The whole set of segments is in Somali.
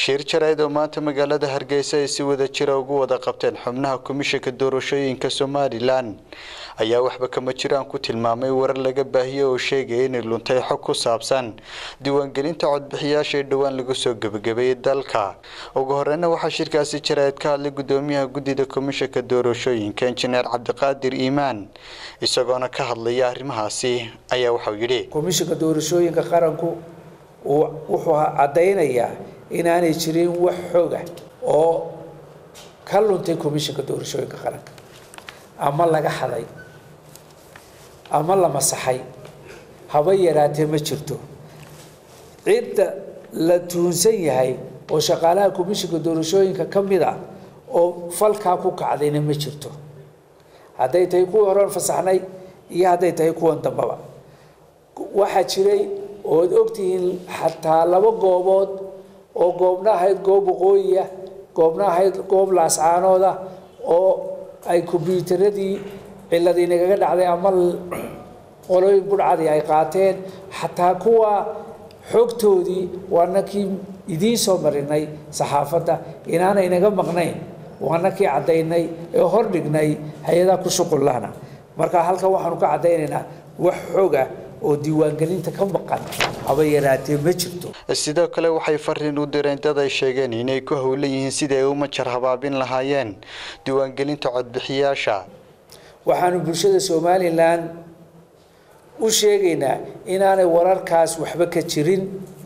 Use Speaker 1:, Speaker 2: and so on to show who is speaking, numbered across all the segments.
Speaker 1: shir jarayd oo maanta magaalada hargeysa ay si wada jira ugu wada qabteen xubnaha komishanka doorashooyinka somalilan ayaa waxba kama jiraan ku tilmaamay warar laga baahiyey oo sheegaya inay luntay xog ku saabsan diiwaangelinta codbixiyaasha ee dhowaan lagu soo gebagabeeyey dalka ugu horeyna waxaa shirkaasi jarayd ka hadlay gudoomiyaha guddida komishanka doorashooyinka injineer cabdiqaadir iimaan isagoona ka hadlaya arrimahaasi ayaa waxau yidhi
Speaker 2: komishanka doorashooyinka qaranku wuxuu caddaynayaa inaanay jirin wax xooga oo ka luntay komishanka doorashooyinka qaranka ama laga xaday ama la masaxay haba yaraatee ma jirto cidda la tuunsan yahay oo shaqaalaha komishanka doorashooyinka ka mid a oo falkaa ku kacdayna ma jirto hadday tahay kuwii horean fasaxnay iyo hadday tahay kuwan dambaba waxaa jiray ood ogtihiin xataa laba goobood oo goobna ahayd goob waqooyiya goobna ahayd goob laascaanooda oo ay kombyuutaradii cilad inagaga dhacday ama qolooyin budhcadii ay qaateen xataa kuwa xogtoodii waana kii idiin soo marinay saxaafadda inaana inaga maqnayn waana kii caddaynay ee hordhignay hay-adaha ku shuqullahna marka halkan waxaanu ka caddaynaynaa wax xoga oo diiwaangelinta ka maqan haba yaraatee ma jirto
Speaker 1: sidoo kale waxay fariin u direen dad ay sheegeen inay ku howlan yihiin sidii ay u majar habaabin lahaayeen diiwaangelinta codbixiyaasha
Speaker 2: waxaanu bulshada somalilan u sheegaynaa inaanay wararkaas waxba ka jirin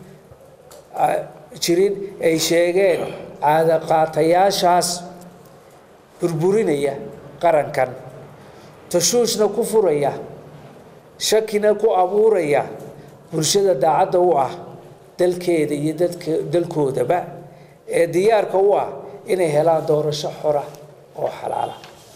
Speaker 2: jirin ay sheegeen caadaqaatayaashaas burburinaya qarankan tashuushna ku furaya shakina ku abuuraya bulshada daacadda u ah dalkeeda iyo dalkoodaba ee diyaarka u ah inay helaan doorasho xora oo xalaala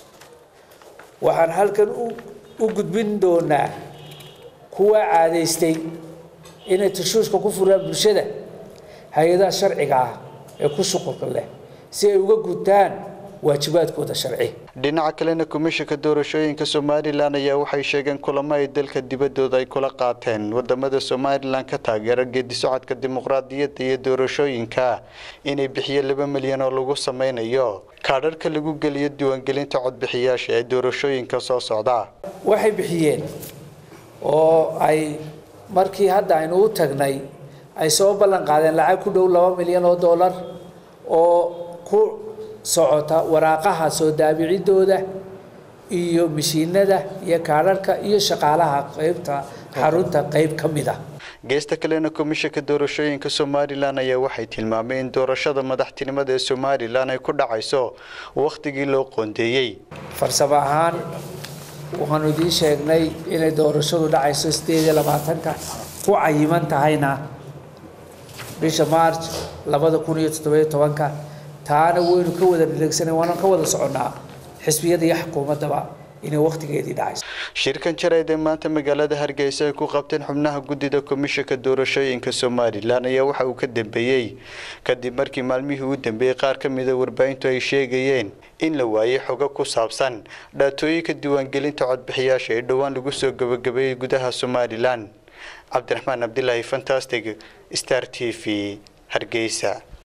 Speaker 2: waxaan halkan u gudbin doonaa kuwa caadaystay inay tashuushka ku furaan bulshada hay-adaha sharciga ah ee ku shuqulka leh si ay uga gudtaan waajibaadkooda sharci
Speaker 1: dhinaca kalena komishanka doorashooyinka somalilan ayaa waxay sheegeen kulamo ay dalka dibadooda ay kula qaateen wadamada somalilan ka taageera geedi socodka dimuqraadiyadda iyo doorashooyinka inay bixiyo laba milyan oo lagu sameynayo kaadharhka lagu geliyo diiwaangelinta codbixiyaasha ee doorashooyinka soo socda
Speaker 2: waxay bixiyeen oo ay markii hadda aynu u tagnay ay soo ballan qaadeen lacag ku dhow laba milyan oo dollar oo ku socota waraaqaha soo daabicidooda iyo mashiinada iyo kaadharhka iyo shaqaalaha qeybta xarunta qeyb ka mid ah
Speaker 1: geesta kalena komishanka doorashooyinka somalilan ayaa waxay tilmaamay in doorashada madaxtinimada ee somalilan ay ku dhacayso wakhtigii loo qoondeeyey
Speaker 2: farsamo ahaan waxaanu idiin sheegnay inay doorashadu dhacayso sideed iyo labaatanka ku cayiman tahayna bisha march labada kun iyo toddobiyo tobanka taana waynu ka wada dhaleegsanay waana ka wada soconnaa xisbiyada iyo xukuumaddaba inay wakhtigeedii dhacayso
Speaker 1: shirkan jarayd ee maanta magaalada hargeysa ay ku qabteen xubnaha guddida komishanka doorashooyinka somalilan ayaa waxa uu ka dambeeyey kadib markii maalmihii u dambeeyey qaar ka mida warbaahintu ay sheegayeen in la waayey xogo ku saabsan dhaatooyinka diiwaangelinta codbixiyaasha ee dhowaan lagu soo gabagabeeyey gudaha somalilan cabdiraxmaan cabdilaahi fantastic star t v hargeysa